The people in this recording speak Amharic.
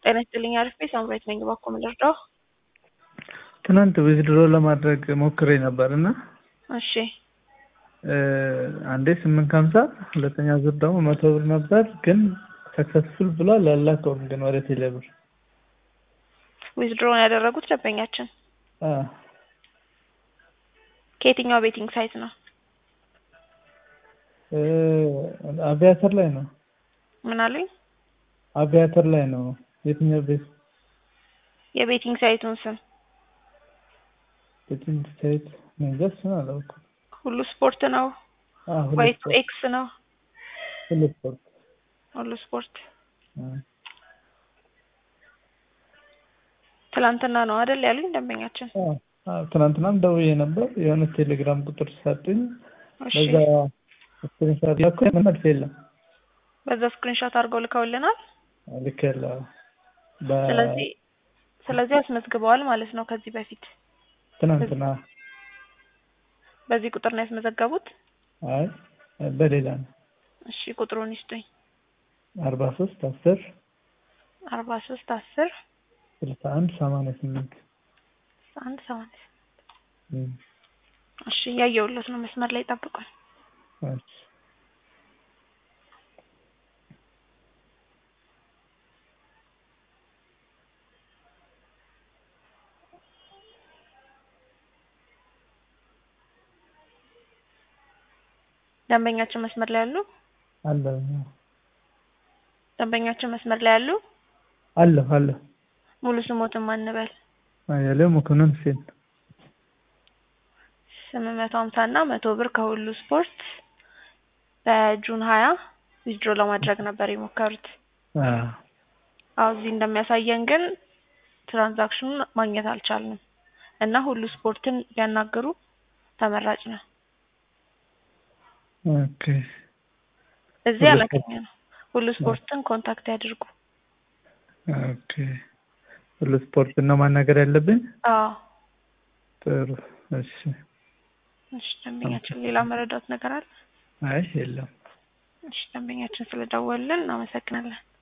ጤና ይስጥልኝ አሪፍ ቤት ሳምራዊት ነኝ። እባክዎ ምን ልርዳዎ? ትናንት ዊዝድሮ ለማድረግ ሞክሬ ነበር እና እሺ አንዴ ስምንት ከሀምሳ ሁለተኛ ዙር ደግሞ መቶ ብር ነበር ግን ሰክሰስፉል ብሏል አላከውም ግን ወደ ቴሌ ብር ዊዝድሮውን ያደረጉት ደንበኛችን አዎ ከየትኛው ቤቲንግ ሳይት ነው? አቪያተር ላይ ነው ምን አሉኝ? አቪያተር ላይ ነው የትኛው ቤት የቤቲንግ ሳይቱን ስም ቤቲንግ ሳይት እንጃ እሱን አላውቅም ሁሉ ስፖርት ነው አዎ ሁሉ ወይስ ስፖርት ኤክስ ነው? ሁሉ ስፖርት ሁሉ ስፖርት አዎ ትላንትና ነው አይደል ያሉኝ ደንበኛችን? አዎ አዎ ትናንትናም ደውዬ ነበር የሆነ ቴሌግራም ቁጥር ሰጡኝ እሺ በዛ ስክሪንሾት ላኩ ምንም መልስ የለም በዛ ስክሪንሾት አድርገው ልከውልናል። ልኬያለሁ ስለዚህ ስለዚህ አስመዝግበዋል ማለት ነው ከዚህ በፊት ትናንትና በዚህ ቁጥር ነው ያስመዘገቡት? አይ በሌላ ነው እሺ ቁጥሩን ይስጡኝ። አርባ ሶስት አስር አርባ ሶስት አስር ስልሳ አንድ ሰማንያ ስምንት አንድ ሰማንያ እሺ እያየሁለት ነው። መስመር ላይ ጠብቁኝ። እሺ ደንበኛችን መስመር ላይ አሉ? አለሁ ደንበኛችን መስመር ላይ አሉ? አለሁ አለሁ ሙሉ ስሞትን ማን እንበል? አያሌው መኮንን ሁሴን ስምንት መቶ ሀምሳ እና መቶ ብር ከሁሉ ስፖርት በጁን ሀያ ዊዝድሮ ለማድረግ ነበር የሞከሩት። አዎ አዎ እዚህ እንደሚያሳየን ግን ትራንዛክሽኑን ማግኘት አልቻልንም እና ሁሉ ስፖርትን ቢያናግሩ ተመራጭ ነው። ኦኬ እዚህ ሁሉ አላገኘ ነው። ሁሉ ስፖርትን ኮንታክት ያድርጉ። ኦኬ ሁሉ ስፖርት ነው ማናገር ያለብኝ? አዎ ጥሩ እሺ እሺ ደንበኛችን ሌላ መረዳት ነገር አለ? አይ የለም እሺ ደንበኛችን ስለደወልን እናመሰግናለን።